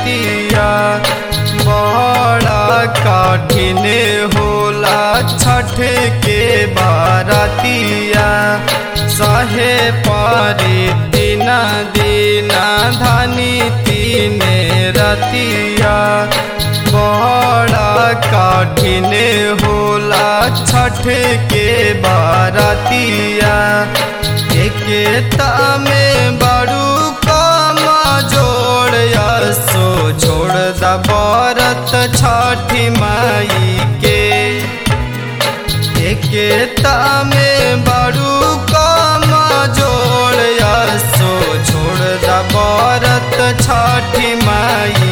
रतिया बड़ा कठिन होला छठ के बारतिया सहे पारे दिन दीना धनी तीन रतिया बड़ा कठिन होला छठ के बारतिया एकता में बड़ू कम जोड़ सो छोड़ द बरत छठी माई के एकता में बड़ू कम जोड़ सो छोड़ द बरत छठी माई